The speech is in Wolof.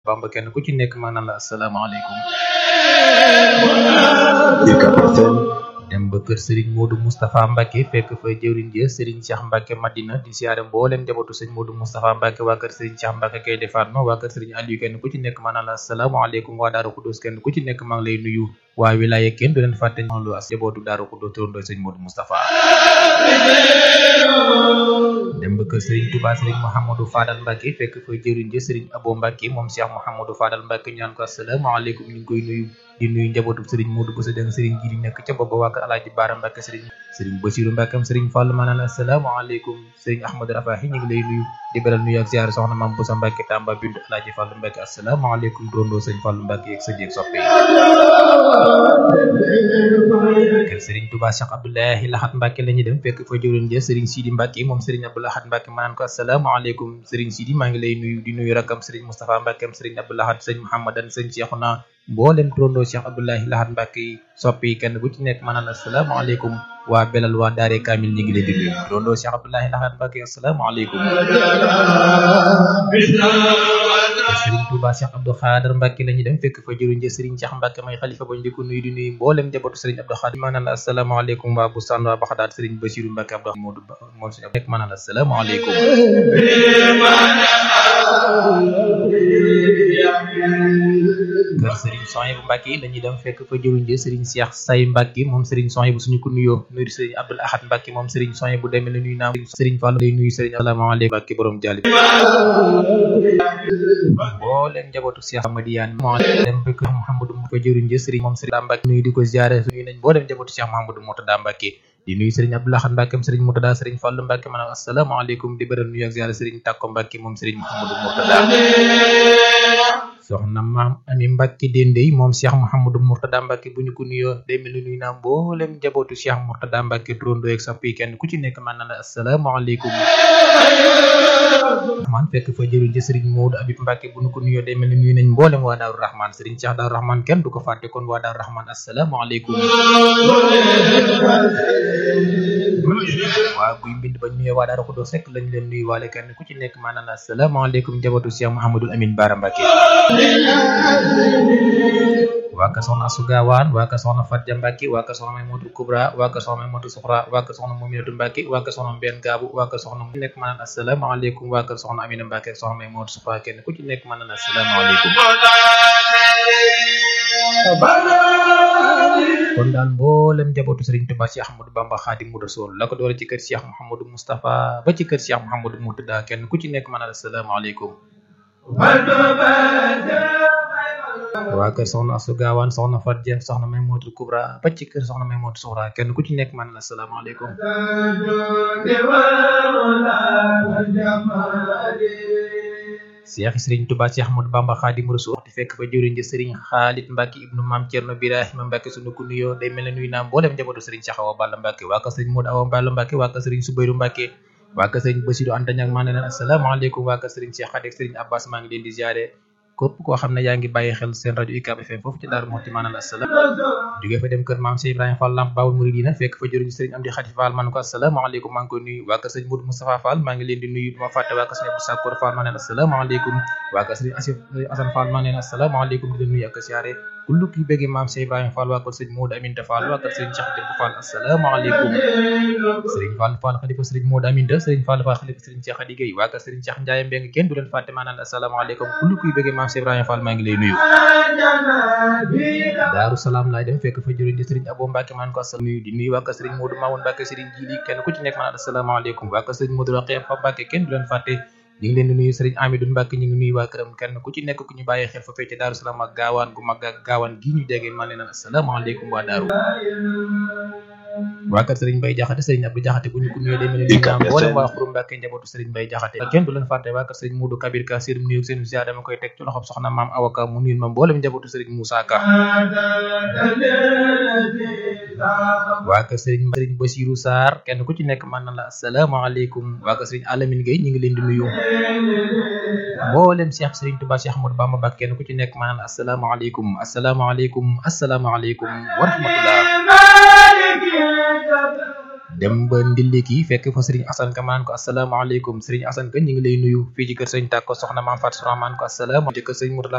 Bamba kenn ku ci nekk maa naan la asalaamaaleykum UCAB FM dem ba kër Serigne Modou Moustapha Mbacke fekk fa jëwriñ ja Serigne Cheikh Mbacke Madina di siyaare mbooleem njabootu Serigne Modou Moustapha Mbacke waa kër Serigne Cheikh Mbacke kay defaat ma waa kër Serigne Aliou kenn ku ci nekk maa naan la asalaamaaleykum waa Daaru Xuddoos kenn ku ci nekk maa ngi lay nuyu waa wilaya kenn du leen fàtte lu as njabootu Daaru Xuddoos turandoo Serigne Modou Moustapha dem ba kër Serigne Touba Serigne Mouhamadou Fadal Mbacke fekk fa jëwriñ ja Serigne Abo Mbacke moom Cheikh Mouhamadou Fadal Mbacke ñu naan ko asalaamaaleykum ñu ngi koy nuyu di nuyu njabootu Serigne Modou Bousso Dieng Serigne ji di nekk ca booba waa kër Alaaji Baara Mbacke Serigne Serigne Bassirou Mbacke am Serigne Fall ma naan la asalaamaaleykum Serigne Ahmadou Rafahi ñu ngi lay nuyu di beral nuyu ak ziar soxna Mame Bousso Mbacke Tamba bindu Alaaji Fall Mbacke asalaamaaleykum dondoo Serigne Fall Mbacke yeeg sa jeeg soppe kër Serigne Touba Cheikh Abdoulahi Lahat Mbacke la ñuy dem fekk fa jëwriñ ja Serigne Sidi Mbacke moom Serigne Abdou Lahat Mbacke ma naan ko asalaamaaleykum Serigne Sidi maa ngi lay nuyu di nuyu rakam Serigne Moustapha Mbacke am Serigne Abdou Lahat Serigne Mouhamadan Serigne Cheikhouna mboolem turandoo Cheikh Abdoulahi Lahat Mbacke yi soppi kenn bu ci nekk ma naan asalaamaaleykum waa belal waa daare kaamil ñi ngi leen di nuyu turandoo Cheikh Abdoulahi Lahat Mbacke asalaamaaleykum kër Serigne Touba Cheikh Abdou Khader Mbacke la ñuy dem fekk fa jëruñ ja Serigne Cheikh Mbacke may xalifa ba ñu di ko nuyu di nuyu mboolem njabootu Serigne Abdou Khader maa naan la asalaamaaleykum waa Bustaan waa Baxdaad Serigne Bassirou Mbacke Abdou Modou Ba moom suñu nekk maa naan la asalaamaaleykum kër Serigne Sohaibou Mbacke la ñuy dem fekk fa jëruñ ja Serigne Cheikh Say Mbacke moom Serigne Sohaibou suñu ko nuyoo nuyu Serigne Abdoul Ahad Mbacke moom Serigne Sohaibou demee la nuyu naa Serigne Fall lay nuyu Serigne asalaamaaleykum Mbacke borom jàll mboolem njabootu Cheikh Amadiyane moo dem ba kër Mouhamadou mu ko jëriñ ja Serigne moom Serigne Mbacke nuyu di ko ziare nuyu nañ mboolem njabootu Cheikh Mouhamadou Moutada Mbacke di nuyu Serigne Abdou Lahad Mbacke am Serigne Moutada Serigne Fallou Mbacke ma naan asalaamaaleykum di bëral nuyu ak ziare Serigne Takko Mbacke moom Serigne Mouhamadou Moutada soxna maam ami Mbacke Dendey moom Cheikh Mouhamadou Moutada Mbacke bu ñu ko nuyoo day mel ni nuyu naa mboolem njabootu Cheikh Moutada Mbacke turandoo ak soppi kenn ku ci nekk man na la asalaamaaleykum rahman fekk fa jëruñ ci Serigne Modou Abib Mbacke bu ñu ko nuyoo day mel ni nuyu nañ mboolem waa Daaru Rahman Serigne Cheikh Daaru Rahman kenn du ko fàtte kon waa Daaru Rahman asalaamaaleykum waa guy mbind ba nuyoo waa Daaru Xudoos rek lañ leen nuyu waale kenn ku ci nekk maanaam asalaamaaleykum njabootu Cheikh Mouhamadul Amin Bara Mbacke waa ka soxna Asu Gaawaan waa ka soxna Fatja Mbacke waa ka soxna Maymudu Kubra waa ka soxna Maymatu Suxra waa ka soxna Muminatu Mbacke waa ka soxna Mbeen Gaabu waa ka soxna ku nekk maanaam asalaamaaleykum waa ka soxna Amina Mbacke soxna Maymatu Suxra kenn ku ci nekk maanaam asalaamaaleykum kon daal mboolem njabootu Serigne Touba Cheikh Ahmadou Bamba Khadimu Rasul la ko doole ci kër Cheikh Mouhamadou Moustapha ba ci kër Cheikh Mouhamadou Moutada kenn ku ci nekk maanaam asalaamaaleykum waa kër soxna Asu Gaawaan soxna Fatja soxna Maymudu Kubra ba ci kër soxna Maymudu Suxra kenn ku ci nekk man la asalaamaaleykum Cheikh Serigne Touba Cheikh Ahmadou Bamba Khadimu Rasul di fekk fa jëriñ ja Serigne Khalid Mbacke ibnu Maam Cerno Birahima Mbacke sunu ko nuyoo day mel ne nuyu naa mboolem njabootu Serigne Cheikh Awa Balla Mbacke waa kër Serigne Modou Awa Balla Mbacke waa kër Serigne Soubayrou Mbacke waa kër Serigne Bassirou Anta Niang maa ne leen asalaamaaleykum waa kër Serigne Cheikh Khady ak Serigne Abbas maa ngi leen di ziare képp koo xam ne yaa ngi bàyyi xel seen rajo UCAB FM foofu ci Daaru Muxti maanaam asalaam jógee fa dem kër maam Cheikh Ibrahima Fall Lamp Baawul Muridina fekk fa jëriñ Serigne Amdi Khady Fall man ko asalaamaaleykum maa ngi koy nuyu waa kër Serigne Modou Moustapha Fall maa ngi leen di nuyu duma fàtte waa kër Serigne Abdou Sakkour Fall maa neen asalaamaaleykum waa kër Serigne Asif Assane Fall maa neen asalaamaaleykum di leen nuyu ak siyaare kullu ki bëgg maam Cheikh Ibrahima Fall waa kër Serigne Modou Aminta Fall waa kër Serigne Cheikh Jëmb Fall asalaamaaleykum Serigne Fall Fall xalifa Serigne Modou Aminta Serigne Fall Fall xalifa Serigne Cheikh Khady Gueye waa kër Serigne Cheikh Ndiaye Mbeng kenn du leen fàtte maa neen asalaamaaleykum kullu kuy bëgg maam Cheikh Ibrahima Fall maa ngi lay nuyu Daaru Salaam laay dem fekk fa jëriñ di Serigne Abo Mbacke maan ko asalaam nuyu di nuyu waa kër Serigne Modou Mamoun Mbacke Serigne Jili kenn ku ci nekk maan asalaamaaleykum waa kër Serigne Modou Rokhaya Fa Mbacke kenn du leen fàtte ñu ngi leen di nuyu Serigne Amidou Mbacke ñu ngi nuyu waa këram kenn ku ci nekk ku ñu bàyyi xel fa fecc Daaru Salaam ak gaawaan gu mag ak gaawaan gi ñu jege maa leen asalaamaaleykum waa Daaru waa kër Serigne Mbaye Jaxate Serigne Abdou Jaxate bu ñu ko nuyoo demee ni naam boole waa Xuru Mbàkke njabootu Serigne Mbaye Jaxate kenn du leen fàtte waa kër Serigne Modou Kabir Ka seen nuyu seen ziar dama koy teg ci loxob soxna maam Awaka mu nuyu ma mboolem njabootu Serigne Moussa Ka waa kër Serigne Serigne Bassirou Sarr kenn ku ci nekk man na la asalaamaaleykum waa kër Serigne Alamine Gueye ñu ngi leen di nuyu mboolem Cheikh Serigne Touba Cheikh Ahmadou Bamba Mbacke kenn ku ci nekk man na la asalaamaaleykum asalaamaaleykum asalaamaaleykum wa rahmatullah dem ba ndilliki fekk fa Serigne Assane Ka maan ko asalaamaaleykum Serigne Assane Ka ñu ngi lay nuyu fii ci kër Serigne Tàkko soxna maam Fatou Soxna maan ko asalaam ci kër Serigne Mourtala